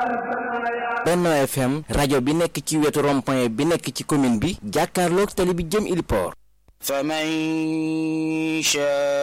Benno FM rajo bi nekk ci wetu rond-point bi nekk ci commune bi jàkkaarloog tali bi jëm Iliport فمن شاء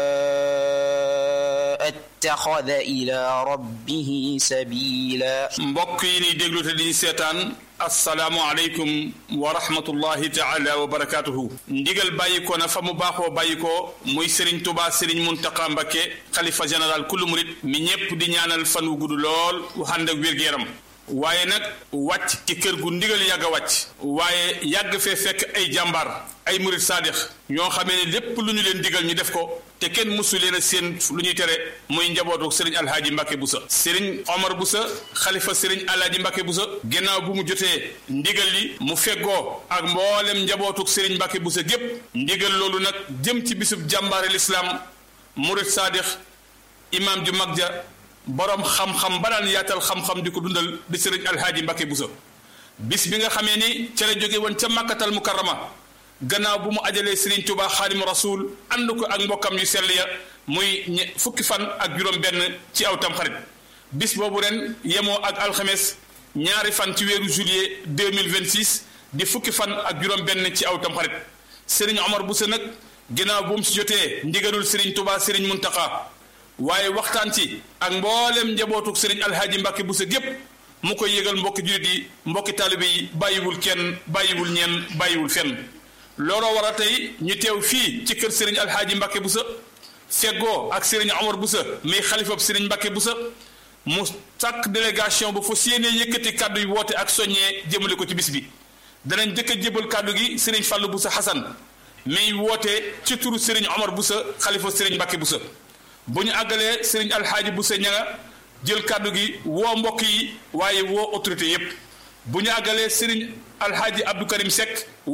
اتخذ إلى ربه سبيلا mbokk yi ni déglu te di seetaan asalaamualeykum wa rahmatullahi taala wa barakaatuhu ndigal bàyyi ko na fa mu baaxoo bàyyi ko muy Serigne Touba Serigne Mountakha Mbacké xalifa général kullu murit mi ñépp di ñaanal fan wu gudd lool wu ànd ak wér-gu-yaram waaye nag wàcc ci kër gu ndigal yàgg a wàcc waaye yàgg fee fekk ay jàmbaar ay murit saadix ñoo xamee ne lépp lu ñu leen digal ñu def ko te kenn mësu leen a seen lu ñuy tere muy njabootu sëriñ alhaaji Mbàkke Busa sëriñ Omar Busa xalifa sëriñ alhaaji Mbàkke Busa ginnaaw bu mu jotee ndigal li mu feggoo ak mboolem njabootuk sëriñ Mbàkke Busa gépp ndigal loolu nag jëm ci bisub jàmbaare lislaam murit saadix imaam ju mag ja boroom xam-xam ba daan yaatal xam-xam di ko dundal di sëriñ alhaaji Mbàkke Busa bis bi nga xamee ni ca la jóge woon ca màkkatal mukarrama gannaaw bu mu ajalee Serigne Touba xaadimu rasul ànd ko ak mbokkam yu sell ya muy fukki fan ak juróom-benn ci aw tamxarit bis boobu ren yemoo ak alxames ñaari fan ci weeru juillet deux mille vingt six di fukki fan ak juróom-benn ci aw tamxarit Serigne Omar Bousso nag ginnaaw bu mu si jotee ndigalul Serigne Touba Serigne Mountakha waaye waxtaan ci ak mboolem njabootuk Serigne Alhaji Mbacke Bousso gépp mu koy yëgal mbokki jullit yi mbokki taalibe yi bàyyiwul kenn bàyyiwul ñenn bàyyiwul fenn. looloo war a tey ñu teew fii ci kër Serigne Alhaaji Mbacke Bousso feggoo ak Serigne Omar Bousso muy xalifab Serigne Mbacke Bousso mu sàkk délégation ba fa séenee yëkkati kàddu yi woote ak soññee jëmale ko ci bis bi danañ jëkk a jébal kàddu gi Serigne Fallou Bousso Hassan muy woote ci turu Serigne Omar Bousso xalifa Serigne Mbacke Bousso bu ñu àggalee Serigne Alhaaji Bousso ña nga jël kàddu gi woo mbokk yi waaye woo autorité yépp bu ñu àggalee Serigne Alhaaji Abdou Karim Seck